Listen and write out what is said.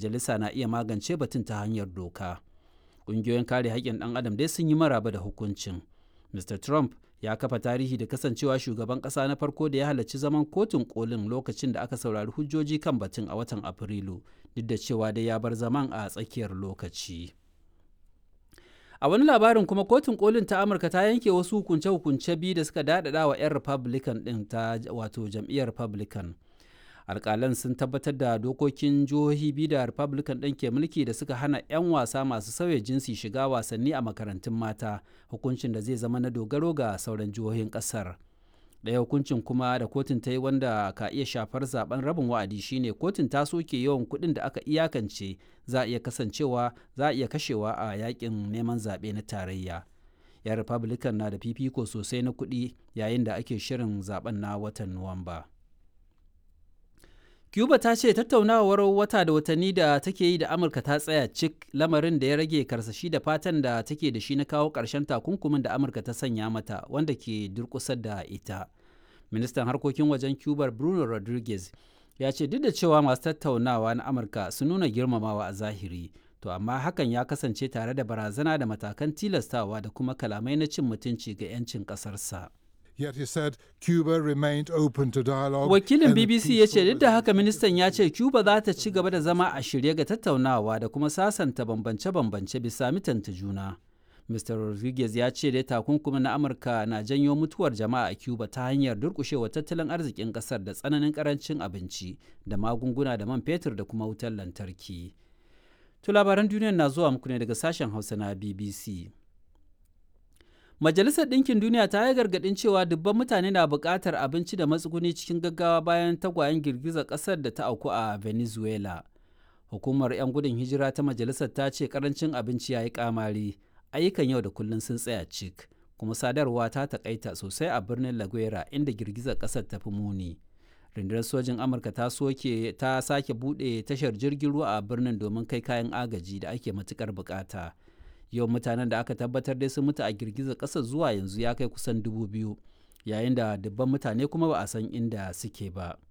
majalisa na iya magance batun ta hanyar doka ƙungiyoyin kare haƙƙin ɗan adam dai sun yi maraba da hukuncin mr trump ya kafa tarihi da kasancewa shugaban ƙasa na farko da ya halarci zaman kotun kolin lokacin da aka saurari hujjoji kan batun a watan afrilu duk da cewa dai ya bar zaman a tsakiyar lokaci a wani labarin kuma kotun kolin ta amurka ta yanke wasu hukunce-hukunce biyu da suka daɗaɗa wa 'yan republican ɗin ta wato jam'iyyar republican alƙalan sun tabbatar da dokokin jihohi biyu da republican ɗin ke mulki da suka hana 'yan wasa masu sauya jinsi shiga wasanni a makarantun mata hukuncin da zai zama na dogaro ga sauran jihohin ƙasar ɗaya hukuncin kuma da kotun ta yi wanda ka iya shafar zaben rabin wa'adi shine kotun ta soke yawan kuɗin da aka iyakance za a iya kasancewa za a iya kashewa a yakin neman zaɓe na tarayya yan republican na da fifiko sosai na kuɗi yayin da ake shirin zaben na watan nuwamba cuba ta ce tattaunawar wata da watanni da take yi da amurka ta tsaya cik lamarin da ya rage karsashi da fatan da take da shi na kawo ƙarshen takunkumin da amurka ta sanya mata wanda ke durƙusar da ita ministan harkokin wajen cuba bruno rodriguez ya ce duk da cewa masu tattaunawa na amurka sun nuna girmamawa a zahiri to amma hakan ya kasance tare da barazana da matakan tilastawa da kuma kalamai na cin mutunci ga 'yancin ƙasarsa. Yet he said Cuba remained open to dialogue. Wakilin BBC ya ce duk da haka ministan ya ce Cuba za ta ci gaba da zama a shirye ga tattaunawa da kuma sasanta bambance-bambance bisa mitanta juna. Mr. Rodriguez ya ce dai takunkumin na Amurka na janyo mutuwar jama'a a Cuba ta hanyar durkushewa tattalin arzikin kasar da tsananin karancin abinci da magunguna da man fetur da kuma wutar lantarki. To labaran duniya na zuwa muku ne daga sashen Hausa na BBC. Majalisar Ɗinkin Duniya ta yi gargaɗin cewa dubban mutane na buƙatar abinci da matsuguni cikin gaggawa bayan tagwayen girgizar ƙasar da ta auku a Venezuela. Hukumar 'yan gudun hijira ta majalisar ta ce ƙarancin abinci ya yi ƙamari, ayyukan yau da kullum sun tsaya cik, kuma sadarwa ta taƙaita sosai a birnin La Guera inda girgizar ƙasar ta fi muni. Rundunar sojin Amurka ta soke ta sake buɗe tashar jirgin ruwa a birnin domin kai kayan agaji da ake matuƙar buƙata. yawan mutanen da aka tabbatar dai sun mutu a girgizar ƙasar zuwa yanzu ya kai kusan dubu biyu yayin da dubban mutane kuma ba a san inda suke ba